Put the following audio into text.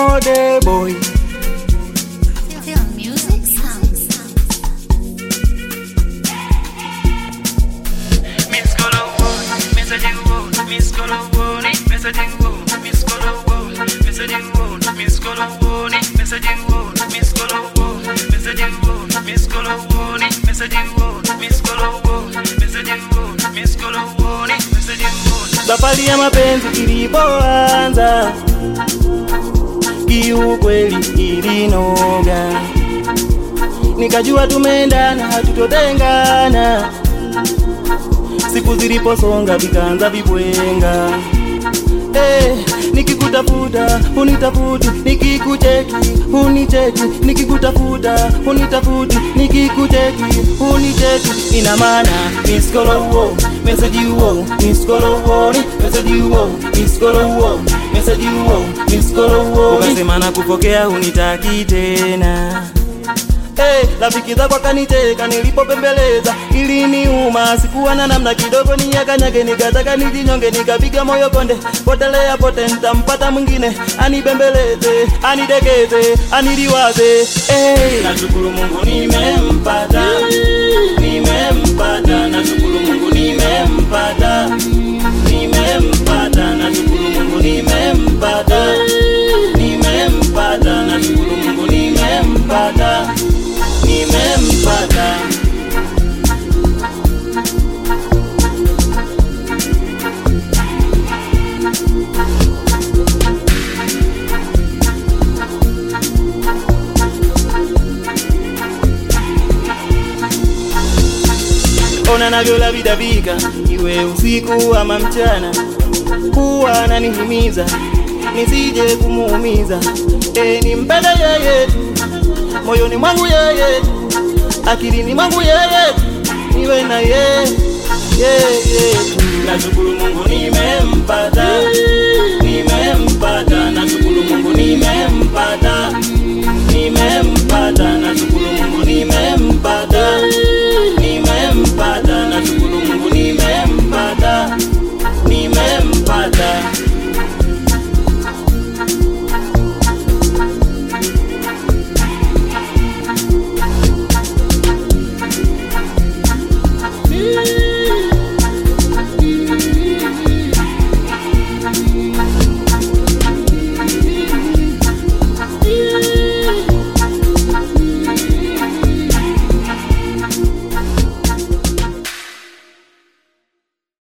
mode boy Feel music sounds. Miss Colorway, messaging word, Miss Colorway, messaging word, Miss Colorway, messaging word, Miss Colorway, messaging word, Miss Colorway, messaging word, Miss Colorway, messaging word, Miss Colorway, messaging word, Miss Colorway, messaging word. safari ya mapenzi ilipoanza kiukweli ilinoga nikajua tumeendana hatutotengana siku ziliposonga vikaanza vibwenga Eh, nikikutafuta unitafuti nikikucheki unicheki nikikutafuta unitafuti nikikucheki unicheki ina maana miskolowo meseji uwo miskolowo meseji uwo miskolowo meseji uwo miskolowo ukasema na kupokea unitaki tena Hey, rafiki zako akaniteka nilipopembeleza ili niuma sikuwa na namna kidogo niyakanyage nikataka nijinyonge nikapiga moyo konde potelea pote ntampata mwingine anibembeleze anidekeze aniliwaze hey, nashukuru mungu nimempata nimempata nashukuru mungu nimempata nimempata nashukuru mungu nimempata nimempata nashukuru mungu nimempata nimempata ona navyolavitavika iwe usiku ama mchana huwa ananihimiza nisije kumuumiza e, nimpende yeye tu moyoni mwangu yeye tu akilini mwangu yeye tu niwe na yeye yeye tu nashukuru mungu nimempata